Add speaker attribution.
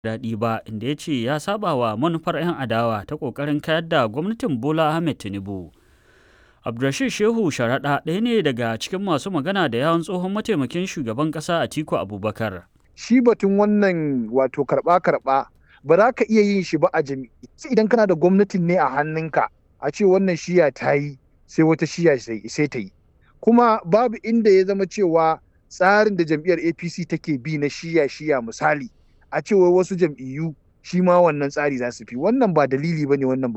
Speaker 1: daɗi ba inda ya ce ya saba wa manufar 'yan adawa ta ƙoƙarin kayar da gwamnatin Bola Ahmed Tinubu. Abdulrashid Shehu Sharaɗa ɗaya ne daga cikin masu magana da yawon tsohon mataimakin shugaban ƙasa Atiku Abubakar.
Speaker 2: Shi batun wannan wato karɓa-karɓa ba za ka iya yin shi ba a jami'i. Idan kana da gwamnatin ne a hannunka a ce wannan shiya ta yi sai wata shiya sai ta yi. Kuma babu inda ya zama cewa tsarin da jam'iyyar APC take bi na shiya-shiya misali a cewa wasu jam'iyyu shi ma wannan tsari za su fi wannan ba dalili ba ne wannan